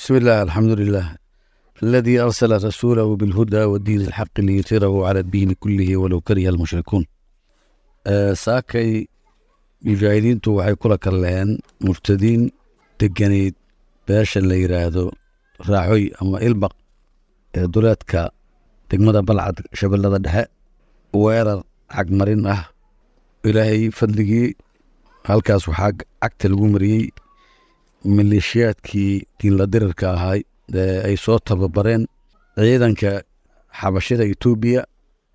بسم الله الحمد لله الذي أرسل رسوله بالهدى والدين الحق ليثيره على الدين كله ولو كره المشركون آه ساكي مجاهدينtu waxay kula kalleen murtadiin deganayd beesha la yiraahdo raaxoy ama ilbaq ee duleedka degmada balcad shabeellada dhexe weerar cagmarin ah ilaahay fadligii halkaas waxaa cagta lagu mariyey maleeshiyaadkii diinla dirirka ahay ee ay soo tababareen ciidanka xabashida etoobiya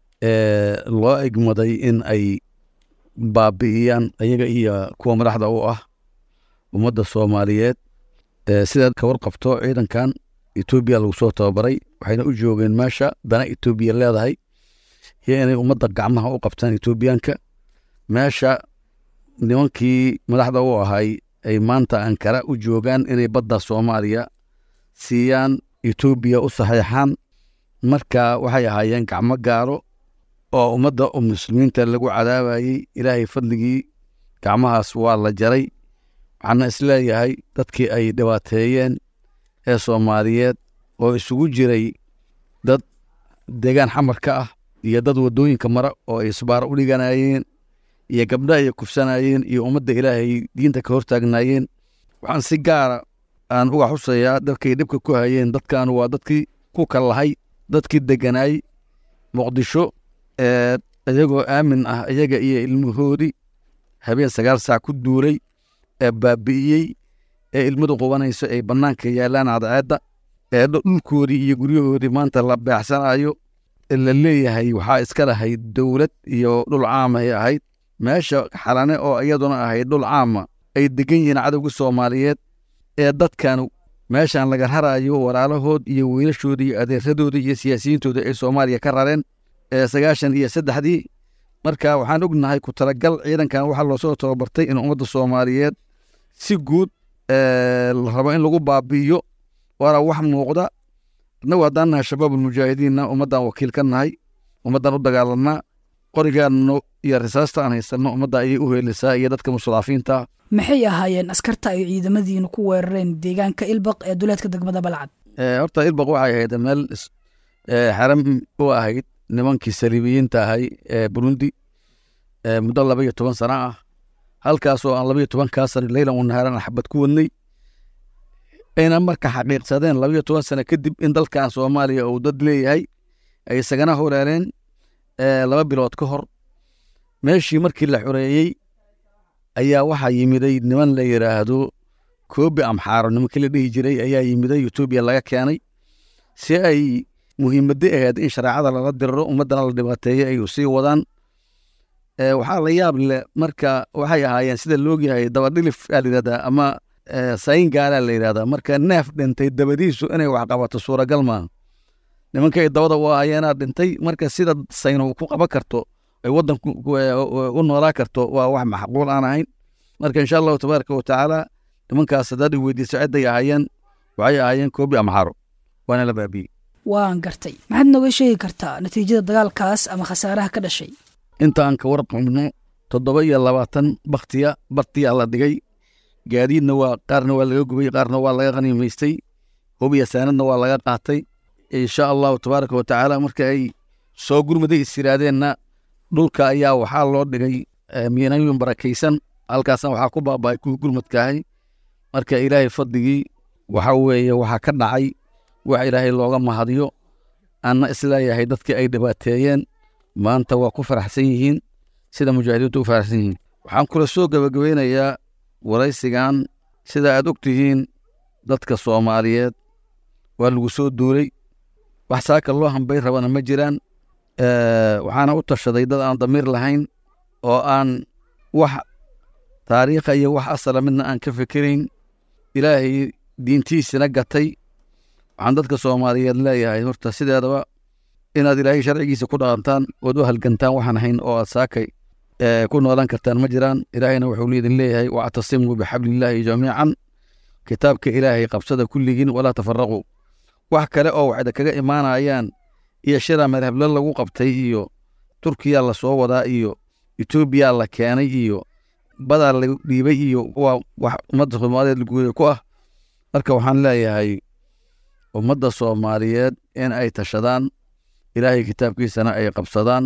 ee loo egmaday in ay baabi'iyaan ayaga iyo kuwa madaxda u ah ummadda soomaaliyeed sidaad ka warqabto ciidankan etoobiya lagu soo tababaray waxayna u joogeen meesha dana etoobiya leedahay iyo inay ummadda gacmaha u qabtaan etoobiyaanka meesha nimankii madaxda u ahay ay maanta ankara u joogaan inay badda soomaaliya siiyaan etoobiya u saxeexaan marka waxay ahaayeen gacmo gaaro oo ummadda muslimiinta lagu cadaabayey ilaahay fadligii gacmahaas waa la jaray waxaana isleeyahay dadkii ay dhibaateeyeen ee soomaaliyeed oo isugu jiray dad deegaan xamarka ah iyo dad waddooyinka mara oo ay isbaaro u dhiganayeen iyo gabdha ay kufsanayeen iyo ummadda ilaahay diinta ka hortaagnaayeen waxaan si gaara aan uga xusayaa dadkay dhibka ku hayeen dadkan waa dadkii ku kallahay dadkii deganaay muqdisho ee iyagoo aamin ah iyaga iyo ilmahoodii habeen sagaal saac ku duulay ee baabi'iyey ee ilmadu qubanayso ay bannaanka yaalaan cadceedda ee dhulkoodii iyo guryahoodii maanta la beecsanayo la leeyahay waxaa iska lahayd dowlad iyo dhul caamay ahayd meesha xalane oo iyaduna ahayd dhul caama ay degan yihiin cadowga soomaaliyeed ee dadkan meeshan laga rarayo walaalahood iyo wiilashooda iyo adeeradooda iyo siyaasiyiintooda ay soomaaliya ka rareen ee sagaashan iyo saddexdii marka waxaan ognahay ku talagal ciidankan waxaa loosoo tababartay in ummadda soomaaliyeed si guud la rabo in lagu baabi'iyo waana wax muuqda annagu haddaan nahay shabaabulmujaahidiinna ummaddan wakiil ka nahay ummaddan u dagaalanaa qorigaanno iyo risaasta aan haysanno ummadda ayay u heelisaa iyo dadka mustadaafiinta maxay ahaayeen askarta ay ciidamadiinu ku weerareen deegaanka ilbaq ee duleedka degmada balcad horta ilbaq waxay ahayd meel xaram u ahayd nimankii saliibiyiinta ahay ee burundi muddo laba iyo toban sano ah halkaasoo aan laba iyo tobankaa sano leylan wanahaaran xabad ku wadnay ayna marka xaqiiqsadeen laba iyo toban sano kadib in dalkan soomaaliya uu dad leeyahay ay isagana horeereen laba bilood ka hor meeshii markii la xoreeyey ayaa waxaa yimiday niman la yidhaahdo koobi amxaaro nimankii la dhihi jiray ayaa yimiday etoobiya laga keenay si ay muhiimadda ahayd in shareecada lala diriro ummaddana la dhibaateeyo ay sii wadaan waxaa la yaab leh marka waxay ahaayeen sida loogyahay dabadhilif aa la yidhahdaa ama sayin gaalaa la yidhahdaa marka neef dhintay dabadiisu inay wax qabato suuragal maaha nimanka ay dabada u ahayeenaa dhintay marka sida sayno ku qaban karto ay waddan u noolaa karto waa wax maxquul aan ahayn marka insha allahu tabaaraka wa tacaala nimankaas haddaad i weydiiso cidday ahaayeen waxay ahaayeen koobi amxaro waana la baabiyey waan gartay maxaad nooga sheegi kartaa natiijada dagaalkaas ama khasaaraha ka dhashay inta aan ka warqabno toddoba iyo labaatan baktiya bartiyaa la dhigay gaadiidna waa qaarna waa laga gubay qaarna waa laga qaniimaystay hubiya saanadna waa laga qaatay insha allahu tabaaraka wa tacaala marka ay soo gurmaday is yidhaahdeenna dhulka ayaa waxaa loo dhigay miinooyin barakaysan halkaasna waxaa ku baaba'ay kuwii gurmadkaahay marka ilaahay fadligii waxa weeye waxaa ka dhacay wax ilaahay looga mahadiyo anna isleeyahay dadkii ay dhibaateeyeen maanta waa ku faraxsan yihiin sida mujaahidiintu u faraxsan yihiin waxaan kula soo gebagabeynayaa waraysigan sida aad og tihiin dadka soomaaliyeed waa lagu soo duulay wax saaka loo hambay rabana ma jiraan waxaana u tashaday dad aan damiir lahayn oo aan wax taariikha iyo wax asala midna aan ka fikirayn ilaahay diintiisina gatay waxaan dadka soomaaliyeed leeyahay horta sideedaba inaad ilaahay sharcigiisa ku dhaqantaan ood u halgantaan waxaan ahayn oo aad saakay ku noolaan kartaan ma jiraan ilaahayna wuxuu liidin leeyahay wactasimuu bixablillaahi jamiican kitaabka ilaahay qabsada kulligiin walaa tafaraquu wax kale oo waxda kaga imaanayaan iyo shira madhablo lagu qabtay iyo turkiya la soo wadaa iyo etoobiya la keenay iyo badaa la dhiibay iyo waa wax ummadda soomaaliyeed laguuya ku ah marka waxaan leeyahay ummadda soomaaliyeed in ay tashadaan ilaahay kitaabkiisana ay qabsadaan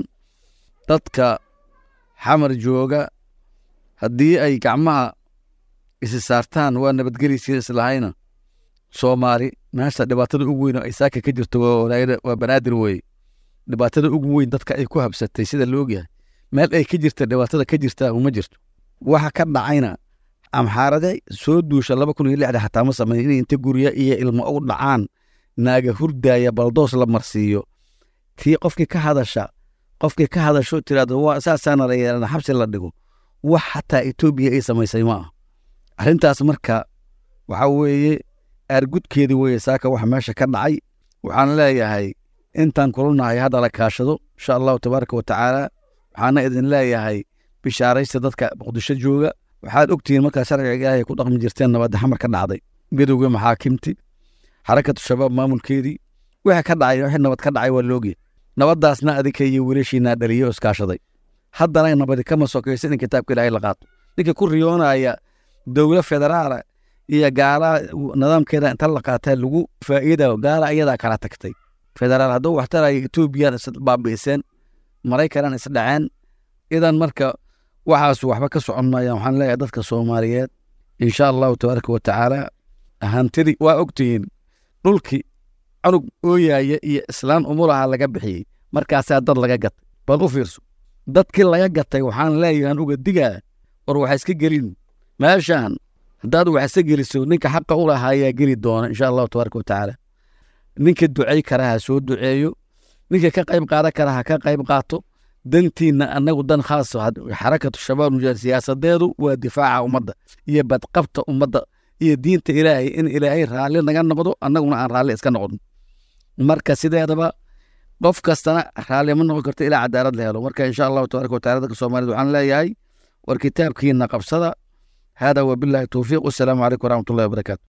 dadka xamar jooga haddii ay gacmaha isi saartaan waa nabadgeliysii islahayna soomaali meesha dhibaatada ugu weyn oo ay saaka ka jirto waa banaadir weeye dhibaatada ugu weyn dadka ay ku habsatay sida la ogyahay meel ay ka jirta dhibaatada ka jirta uma jirto waxa ka dhacayna amxaarade soo duusha laba kun iyo lixda xataa ma sameyn inay inta gurya iyo ilmo u dhacaan naaga hurdaaya baldoos la marsiiyo tii qofkii ka hadasha qofkii ka hadasho tiraahdo waa saasaana la yeelana xabsi la dhigo wax xataa etoobiya ay samaysay ma ah arrintaas marka waxa weeye aargudkeedii weeye saaka waxa meesha ka dhacay waxaan leeyahay intaan kulanahay hadda la kaashado insha allahu tabaaraka wa tacaala waxaana idin leeyahay bishaaraysta dadka muqdisho jooga waxaad ogtihiin markaa sharciga ilaahay ku dhaqmi jirteen nabadda xamar ka dhacday midowga maxaakimti xarakatu shabaab maamulkeedii wixii ka dhacay wixii nabad ka dhacay waa loogya nabaddaasna adinka iyo wiilashiinaa dhaliyo oo iskaashaday haddana nabadi kama sokaysa in kitaabka ilaahay la qaato ninka ku riyoonaya dowla federaala iyo gaala nidaamkeeda inta la qaataa lagu faa'iida gaala iyadaa kala tagtay federaal hadduu wax taraya etoobiyan is baabi'iseen maraykanan is dhaceen idan marka waxaas waxba ka socon maayaan waxaan leeyahay dadka soomaaliyeed insha allahu tabaaraka wa tacaala hantidii waa ogtihiin dhulkii cunug ooyaaya iyo islaan umulaha laga bixiyey markaasaa dad laga gatay bal u fiirso dadkii laga gatay waxaan leeyahan uga digaa war waxa iska gelin meeshaan haddaad wax iska geliso ninka xaqa u lahaa ayaa geli doona insha allahu tabaaraka wa tacaala ninka ducay kara ha soo duceeyo ninka ka qayb qaadan kara ha ka qayb qaato dantiinna annagu dan khaas xarakatu shabaab mujaahid siyaasadeedu waa difaaca ummadda iyo badqabta ummadda iyo diinta ilaahay in ilaahay raalli naga noqdo annaguna aan raalli iska noqon marka sideedaba qof kastana raalli ma noqon karto ilaa cadaalad la helo marka insha allahu tabaaraka wa tacala dadka soomaaliyed waxaan leeyahay war kitaabkiina qabsada hada wabillahi towfiiq wasalaamu calaykum waraxmatullahi wabarakaatu